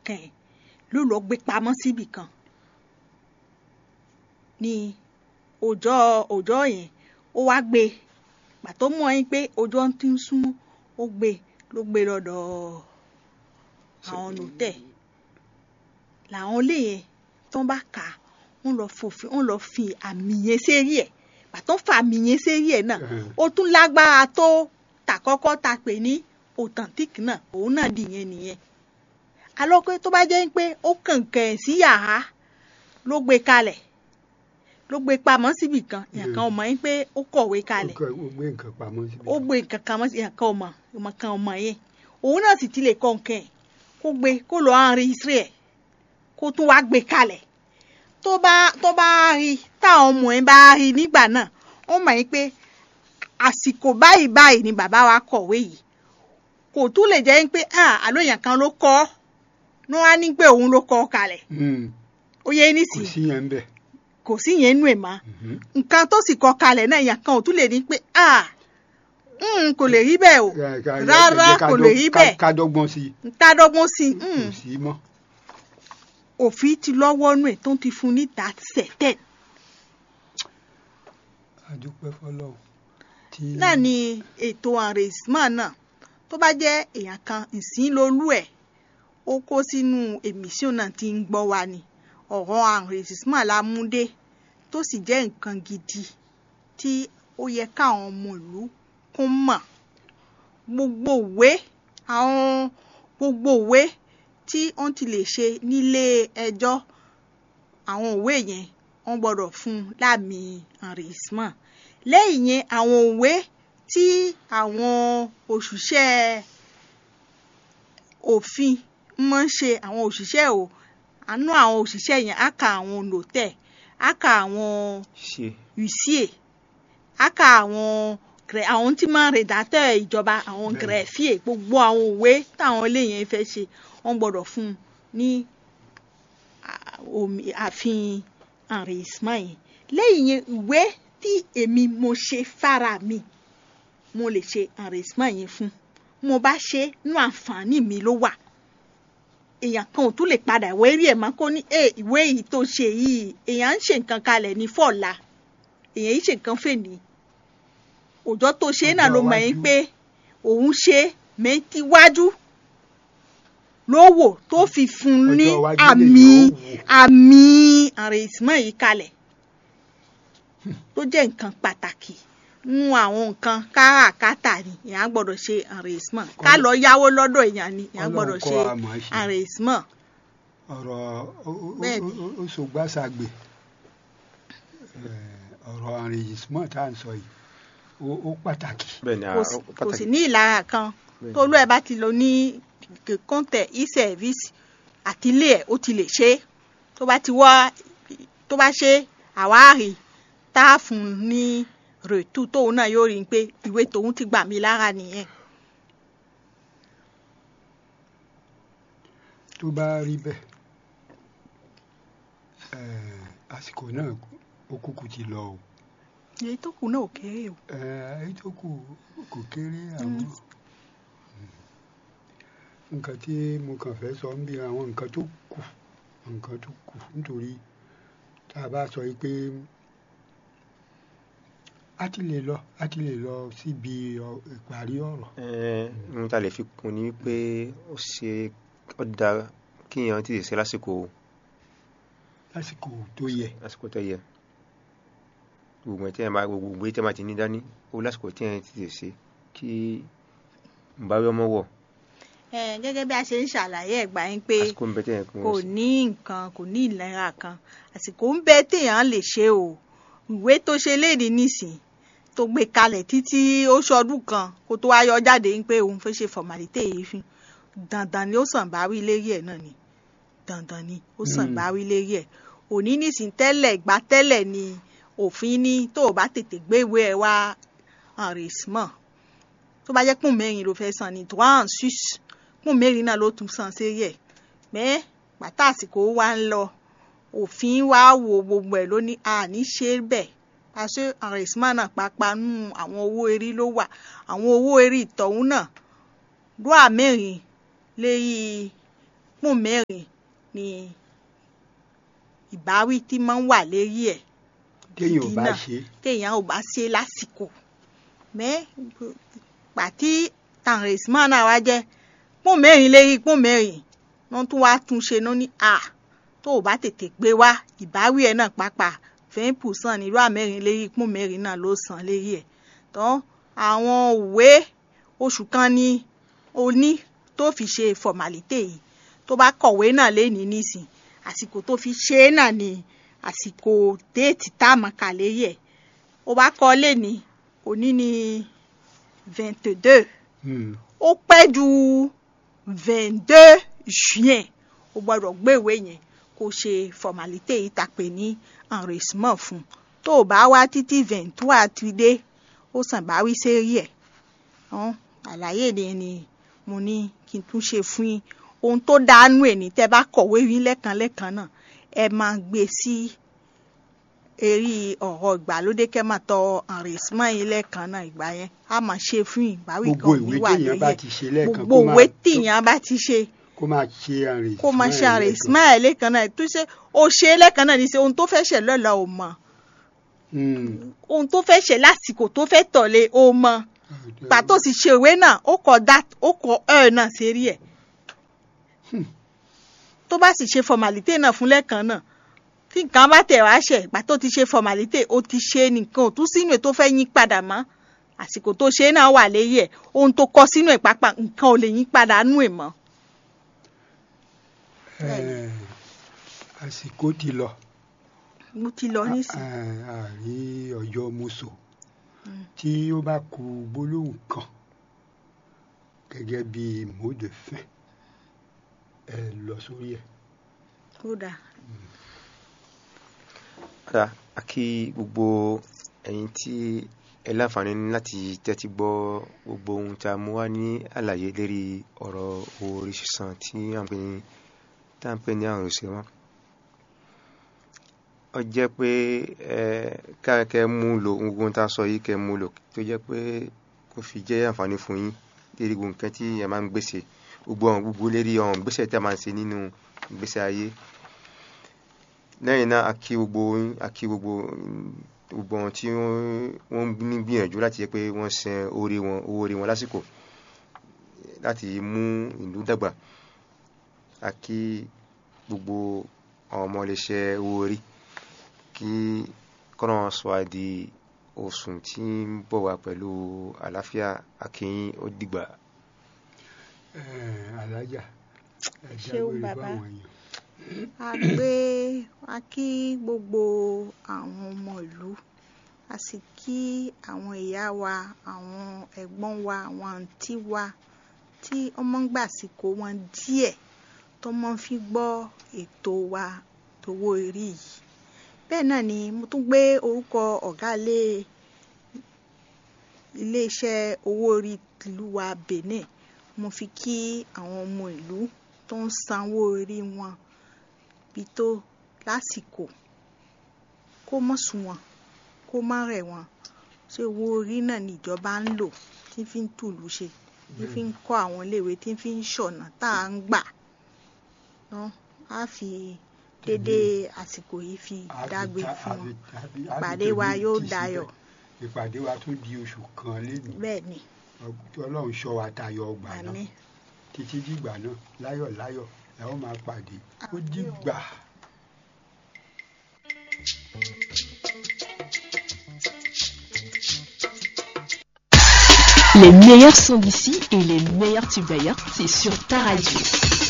kan ẹ̀ ló lọ gbé pamọ́ síbì kan ní ọjọ́ ọjọ́ yẹn ó wá gbé pàtó mọ̀ ẹ́ pé ọjọ́ ti ń súnmọ́ ó gbé ló gbé lọ́dọ̀ àwọn nòtẹ̀ làwọn ilé yẹn tó ń bá kà á wọ́n lọ fòfin wọ́n lọ fi àmì yẹn sérí ẹ̀ pàtó fa àmì yẹn sérí ẹ̀ náà ó tún lágbára tó tàkọ́kọ́ ta pè ní authentic náà òun náà dìyẹn nìyẹn alọ́pẹ́ tó bá jẹ́ pé ó kànkàn ẹ̀ sí yàrá ló gbé kalẹ̀ ló gbé pamọ́ síbì kan èèyàn kan ò mọ̀ yín pé ó kọ̀wé kalẹ̀ ó gbé nǹkan pamọ́ síbi. ó gbé nǹkan kan mọ́ sí èèyàn kan ò mọ̀ èèyàn kan ò mọ̀ yẹn òun náà sì ti lè kọ́ nǹkan ẹ̀ kó gbé kó lọ enregistré ẹ̀ kó tún wá gbé kalẹ̀ tó bá tó bá rí táwọn ọmọ ẹ̀ bá rí nígbà náà ó mọ̀ yín pé àsìkò báyìí báyìí ni bàbá wa kọ̀wé yìí kò tún lè jẹ́ pé àlọ́ èèyàn kan ló kọ́ ọ́ ní wọ́n á ní pé òun ló kọ́ ọ kalẹ̀ ó yẹ kò nísìnyí sí yẹn ń bẹ̀. kò sí yẹn nú ẹ̀ mọ́ nǹkan tó sì kọ́ kalẹ̀ náà èèyàn kan ò tún lè ní pé kò lè rí bẹ́ẹ̀ o rárá kò lè rí bẹ́ẹ̀ ká dọ́gbọ́n sí i ká dọ́gbọ́n sí i kò sí mọ́. òfin ti lọ́wọ́ nú ẹ̀ tó ń ti fún ní that certain àdúpẹ́ fọlọ́run. tí náà ni ètò enregistrement náà tó bá jẹ́ èèyàn kan ìsín lolú ẹ̀ ó kó sínú emission náà tí ń gbọ́ wa ni ọ̀rọ̀ enregistrement la mú dé tó sì jẹ́ nǹkan gidi tí ó yẹ káwọn ọmọ ìlú kún mọ̀ gbogbo ìwé àwọn gbogbo ìwé tí wọ́n ti lè ṣe nílé ẹjọ́ àwọn ìwé yẹn wọ́n gbọ́dọ̀ fún un láàmì enregistrement lẹ́yìn yẹn àwọn ìwé tí àwọn òṣìṣẹ́ òfin máa ń ṣe àwọn òṣìṣẹ́ o àánú àwọn òṣìṣẹ́ yẹn á ka àwọn nòtẹ̀ á ka àwọn ṣe huissier á ka àwọn grẹ- àwọn tí máa ń rédacteur ìjọba àwọn Bẹ́ẹ̀ni. greffier gbogbo àwọn òwe táwọn ilé yẹn fẹ́ ṣe wọ́n gbọ́dọ̀ fún un ní à- omi- ààfin enregistrement yẹn lẹ́yìn yẹn ìwé tí èmi mo ṣe fara mi mo lè ṣe enregistrement yẹn fún mo bá ṣe nú àǹfààní mi ló wà èèyàn kan ò tún lè padà ìwé rí ẹ̀ mọ́ kó ní ẹ ìwé yìí tó ṣe yìí èèyàn ń ṣe nǹkan kalẹ̀ ní fọ̀la èèyàn yìí ṣe nǹkan fèní òjò tó ṣe náà ló Ọjọ́ mọ̀ yín iwájú. pé òun ṣe mẹ́tíwájú ló wò tó fi fún un ní Ọjọ́ iwájú àmì lèèyàn ó wò. àmì enregistrement yìí kalẹ̀ tó jẹ́ nǹkan pàtàkì nínú àwọn nǹkan káràkátà ni èèyàn gbọ́dọ̀ ṣe enregistrement ká lọ yáwó lọ́dọ̀ èèyàn ni èèyàn Ọlọ́run gbọ́dọ̀ kọ́ ṣe wa mọ̀ ọ́ ṣe. enregistrement ọ̀rọ̀ ó- ó- Bẹ́ẹ̀ni. ó- ó- ó ṣògbàṣàgbè Eh, ọ̀rọ̀ enregistrement tá à ń sọ yìí ó- ó pàtàkì. bẹ́ẹ̀ ni kò a- sí- ó kò pàtàkì. sí ní ìlara kan Bẹ́ẹ̀ni. tólú ẹ̀ bá ti lọ ní kọ́ńtẹ̀ e-service àti ilé ẹ̀ ó ti lè ṣe é tó bá ti wá tó bá ṣe àwárí tá a fún un ní rètú tóun náà yóò rí i pé ìwé tòun ti gbà mí lára nìyẹn. tó bá rí bẹ́ẹ̀ eh, àsìkò náà ó kúkú ti lọ o èyí tó kù náà ò kéré o. Eh, èyí tó kù kò kéré àwọn nǹkan tí mo kàn fẹ́ sọ ń bí àwọn nǹkan tó kù nǹkan tó kù nítorí tá a bá sọ yìí pé a ti lè lọ a ti lè lọ síbi ọ- ìparí ọ̀rọ̀ Ẹ́n, ohun tá a lè fi kún ni pé ó ṣe ó dára kíyàn ti ṣe lásìkò lásìkò tó yẹ lásìkò tó yẹ gbogbo tí wọn bá gbogbo tí wọn bá ti ní dání ó lásìkò tí wọn ti ṣe kí n bá rí ọmọ wọ Eh, gẹ́gẹ́ bí a ṣe ń ṣàlàyé ẹ̀gbà yín pé àsìkò ń bẹ tí wọn kò kò ṣe ní nǹkan kò ní ìlera kan àsìkò ń bẹ téèyàn lè ṣe o ìwé tó ṣe léde nísìn tó gbé kalẹ̀ títí ó ṣọdún kan kó tó wá yọ jáde ń pé òun fẹ́ ṣe formalite yìí fún dandan ni ó sàn bá wí lérí ẹ̀ náà ni dandan ni ó sàn Mm. bá wí lérí ẹ̀ òní nísìn tẹ́lẹ̀ gbá tẹ́lẹ̀ ni òfin ní tó o bá tètè gbé ìwé ẹ̀ wá enregistrement tó bá jẹ́ pọ́n mẹ́rin ló fẹ́ san ni trois en six pọ́n mẹ́rin náà ló tún san sí ẹ̀ mẹ́ pàtà àsìkò wa ń lọ òfin wa wo gbogbo ẹ̀ ló ní àní ṣe bẹ́ẹ̀ àṣé enregistrement náà pàápàá nù àwọn owó erí ló wà àwọn owó erí ìtọ̀hún náà dúà mẹ́rin léyìí pọ́n mẹ́rin ni ìbáwí tí máa ń wà lérí ẹ̀ téèyàn ò bá náà. ṣe téèyàn ò bá ṣe lásìkò mẹ́ pàtí tàǹrẹ̀símọ́ náà wá jẹ́ pọ́n mẹ́rin lérí pọ́n mẹ́rin wọ́n tún wá tún ṣe náà ní à tó o bá tètè gbé wá ìbáwí ẹ̀ náà pàápàá vingt percent nírú àmẹ́rin lérí pọ́n mẹ́rin náà ló san lérí ẹ̀ tán àwọn òwe oṣù kan ni o ní tó fi ṣe formalite yìí tó bá kọ̀wé náà lénìí nísìn àsìkò tó fi ṣe é náà ni àsìkò déètì tá a mọ̀ kà lérí ẹ̀ ó bá kọ́ lénìí òní ni vingt deux Hmm. ó pẹ́ ju vingt deux juin ó gbọ́dọ̀ gbéwèé yẹn kó ṣe formalite yìí ta pè ní enregistrement fún un tó o bá wá títí vingt trois ti dé ó sàn bá wí sérí ẹ̀ hàn àlàyé ni ni mo ní kí n tún ṣe fún yín ohun tó dánú ẹ̀ ní tẹ́ bá kọ̀wé yín lẹ́kan lẹ́kan náà ẹ máa gbé sí eré ọ̀rọ̀ ìgbàlódé kẹ́ máa tọ enregistrement yín lẹ́kan náà ìgbà yẹn á máa ṣe fún yín ìbáwí kan gbogbo ò ní ìwé wà téèyàn lórí bá ẹ̀ ti ṣe lẹ́ẹ̀kan gbogbo kó ìwé máa tíyàn bá ti ṣe kó máa ṣe àrè kó máa ṣe àrè ismail lẹ́kan náà tó ṣe ó ṣe é lẹ́kan náà ní ṣe ohun tó fẹ́ ṣe lọ́la ò mọ̀ ohun tó fẹ́ ṣe lásìkò tó fẹ́ tọ̀lé ó mọ̀ pàtó sì ṣe ìwé náà ó kọ dat ó kọ ẹ náà sérí ẹ̀ tó bá sì ṣe formalite náà fún lẹ́kan náà tí nǹkan bá tẹ̀ wá ṣẹ̀ ìgbà tó ti ṣe formalite ó ti ṣe nìkan ò tún sínú ẹ̀ tó fẹ́ yín padà mọ́ àsìkò tó ṣe náà wà léyìí ẹ̀ ohun tó kọ sínú ẹ̀ pápá nǹkan ò lè yín padà nú ẹ̀ mọ́. àsìkò ti lọ mo ti lọ nísìnyí. àrí ọjọ́ mùsù tí ó bá ku gbólóhùn kan gẹ́gẹ́ bí mot de fin ẹ lọ sórí ẹ̀. kódà Ọ̀dà a kí gbogbo ẹ̀yin tí ẹ láǹfààní láti tẹ́tí gbọ́ gbogbo ohun tí a mú wá ní àlàyé lérí ọ̀rọ̀ owó orí sísan tí à ń pè ní tá à ń pè ní àrùn ìṣẹ́wọ́n. Ó jẹ́ pé ẹ káàkẹ́ mú lò gbogbo ohun tá a sọ yìí kẹ́ mú lò tó jẹ́ pé kó fi jẹ́ àǹfààní fún yín lérí gbogbo nǹkan tí ẹ máa ń gbèsè gbogbo ọ̀hún gbogbo lérí ọ̀hún gbèsè tí a máa ń ṣe nínú ìgbésí ayé lẹ́yìn náà a kí gbogbo yín a kí gbogbo gbogbo wọn tí wọ́n ní gbìyànjú láti jẹ́ pé wọ́n san orí wọn owó orí wọn lásìkò láti mú ìlú dàgbà a kí gbogbo àwọn ọmọ iléeṣẹ́ owó orí kí kọ́nà sọ wá di oṣù tí ń bọ̀ wá pẹ̀lú àlàáfíà akínyìn ó dìgbà. alájà ẹ Ṣeun dágbére bàbá. fáwọn èèyàn. a gbé a kí gbogbo àwọn ọmọ ìlú a sì kí àwọn ìyá wa àwọn ẹ̀gbọ́n wa àwọn àǹtí wa tí ọmọ ń gbàsíkò wọn díẹ̀ tó mọ́ fi gbọ́ ètò wa tówó orí yìí bẹ́ẹ̀ náà ni mo tún gbé orúkọ ọ̀gá ilé iléeṣẹ́ owó orí ìlú wa Benin mo fi kí àwọn ọmọ ìlú tó ń sanwó orí wọn bí tó lásìkò kó mọ̀ sùn wọn kó má rẹ̀ wọn ṣé owó orí náà níjọba ń lò tí fi ń tùlù ṣe tí fi ń kọ́ àwọn iléèwé tí fi ń ṣọ̀nà tá à ń gbà ná á fi dédé àsìkò yìí fi A fi dágbé ta- fún a wọn fi- a fi- a fi ìpàdé wa tèmi yóò tì síbẹ̀. dayọ̀ ìpàdé wa tún di oṣù kan lẹ́nu bẹ́ẹ̀ ni ọlọ́run ṣọ́ wa tayọ ọgbà náà àmín títí dìgbà náà láyọ̀ láyọ̀ la ó máa pàdé ó dìgbà. Les meilleurs sont d'ici et les meilleurs tubes d'ailleurs, c'est sur ta radio.